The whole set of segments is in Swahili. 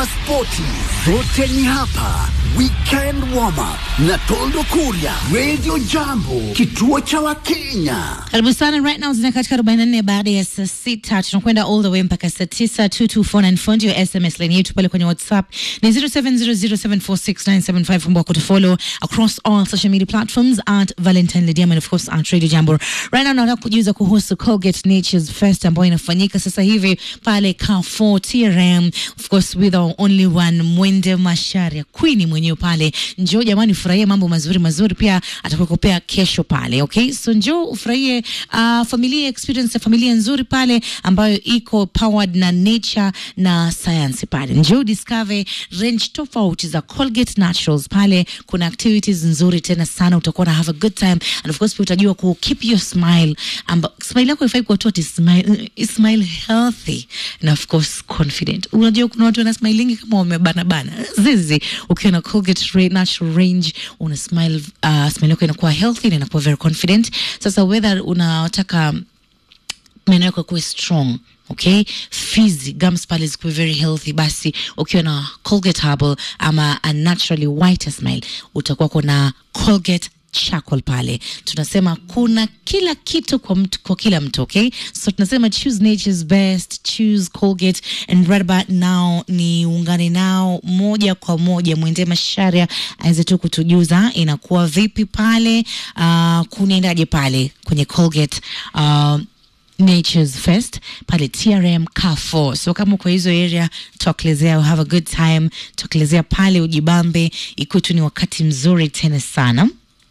za spoti zote ni hapa. Weekend warm up na Toldo Kuria, Radio Jambo, kituo cha Wakenya. Karibu sana right now zina katika 44 baada ya saa sita tunakwenda all the way mpaka saa tisa 22494 ndio SMS line yetu pale kwenye WhatsApp ni 0700746975 kumbuka kutufollow across all social media platforms at Valentine Lydia and of course at Radio Jambo. Right now nataka kujuza kuhusu Colgate Nature's Fest ambayo inafanyika sasa hivi pale Carrefour TRM of course with our only one Mwende Masharia Queen mwenyewe pale. Njoo jamani, furahie mambo mazuri mazuri, pia atakukopea kesho pale. Okay, so njoo ufurahie uh, familia experience ya familia nzuri pale ambayo iko powered na nature na science pale. Njoo discover range tofauti za Colgate Naturals pale. Kuna activities nzuri tena sana, utakuwa na have a good time and of course pia utajua ku keep your smile amba, smile yako ifai kuwa tu ati smile, smile healthy na of course confident. Unajua kuna watu wana smilingi kama wamebana bana zizi. Ukiwa na Colgate Ra- Natural Range una smile, uh, smile yako inakuwa healthy na inakuwa very confident. Sasa whether unataka meno yako yakuwe strong okay fizi gums pale zikuwe very healthy basi ukiwa na colgate herbal ama a naturally whiter smile utakuwa kuna colgate charcoal pale tunasema kuna kila kitu kwa, mtu, kwa kila mtu okay so tunasema choose nature's best choose colgate and right about now ni ungane nao moja kwa moja mwende masharia aweze tu kutujuza inakuwa vipi pale uh, kunaendaje pale kwenye colgate uh, Nature's Fest pale TRM Carrefour. So kama uko hizo area, tokelezea, have a good time, tokelezea pale ujibambe, ikuwe tu ni wakati mzuri tena sana.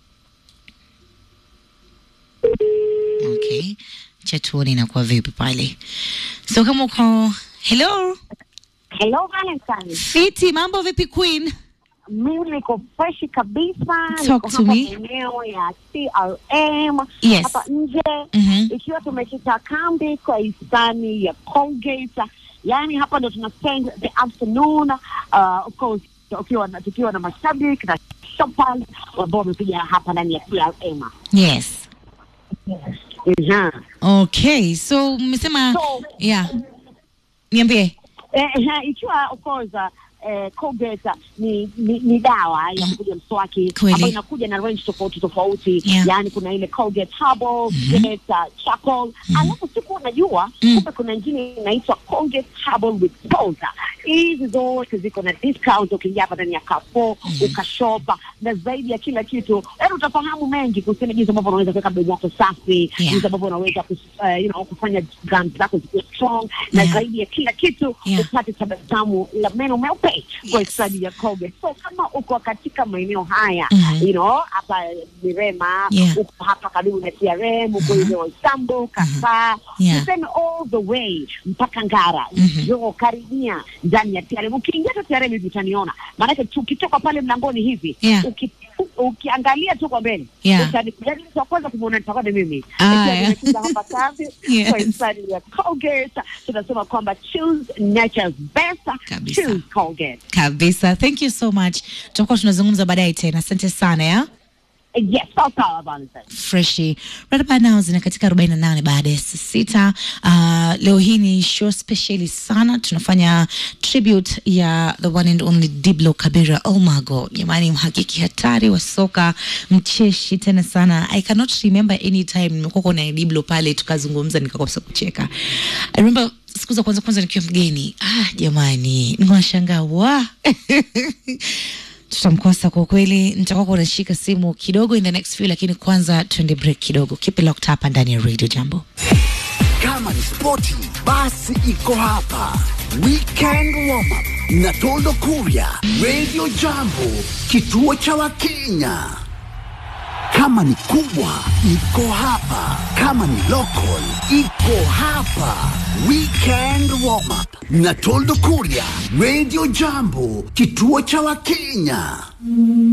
Okay, cha tuone inakuwa vipi pale. So kama uko hello, Hello Valentine. fiti, mambo vipi Queen? Mimi niko fresh kabisa. Talk niko to hapa me. maeneo ya CRM Yes. hapa nje Mhm. ikiwa tumekita kambi kwa hisani ya Colgate. Yaani hapa ndo tuna spend the afternoon uh, of course tukiwa na, tukiwa na mashabiki na shoppers ambao wamekuja hapa ndani ya CRM. Yes. Mhm. Okay, so mmesema So- yeah. Niambie. Eh, eh, ikiwa of course uh, eh, Colgate ni, ni, ni dawa ya kupiga mswaki Kweli. ambayo inakuja na range tofauti tofauti Yeah. yaani kuna ile Colgate Herbal, Colgate uh, Charcoal alafu siku unajua Mm. kumbe kuna ingine inaitwa Colgate Herbal with Powder. Hizi zote ziko na discount ukiingia hapa ndani ya Carrefour ukashopa na zaidi ya kila kitu yaani utafahamu mengi kuhusiana jinsi ambavyo unaweza kuweka bega yako safi Yeah. jinsi ambavyo unaweza kus- eh, you know, kufanya gums zako zikiwa strong na Yeah. zaidi ya kila kitu Yeah. upate tabasamu la meno meupe kwa Yes. stadi ya Colgate. So kama uko katika maeneo haya Mhm. you know, hapa Mirema Yeah. uko hapa karibu na TRM uko ile Waisambu Kafaa Yeah. tuseme all the way mpaka Ngara Mhm. njoo karibia ndani ya TRM. Ukiingia tu TRM hivi utaniona, maanake tukitoka pale mlangoni hivi Yeah. uki, ukiangalia tu kwa mbele Yeah. utani- yaani mtu wa kwanza kumwona nitakuwa ni mimi Ah, Ikiwa yeah. nimekuja hapa kazi Yes. kwa hisani ya Colgate tunasema kwamba choose nature's best Kabisa. choose Colgate kabisa thank you so much tutakuwa tunazungumza baadaye tena asante sana ya yes sawa sawa Valentine freshi right about now zina katika 48 baada ya saa sita uh, leo hii ni show speciali sana tunafanya tribute ya the one and only diblo kabira oh my god jamani mhakiki hatari wa soka mcheshi tena sana i cannot remember any time nimekuwa kona diblo pale tukazungumza nikakosa kucheka i remember siku za kwanza kwanza nikiwa mgeni ah jamani niwashangaa wa tutamkosa kwa kweli nitakuwa kunashika simu kidogo in the next few lakini kwanza tuende break kidogo keep it locked hapa ndani ya radio jambo Kama ni spoti, basi iko hapa. Weekend warm up na Toldo Kuria, Radio Jambo, kituo cha Wakenya. Kama ni kubwa, iko hapa. Kama ni local, iko hapa. Weekend warm up na Toldo Kuria, Radio Jambo, kituo cha Wakenya.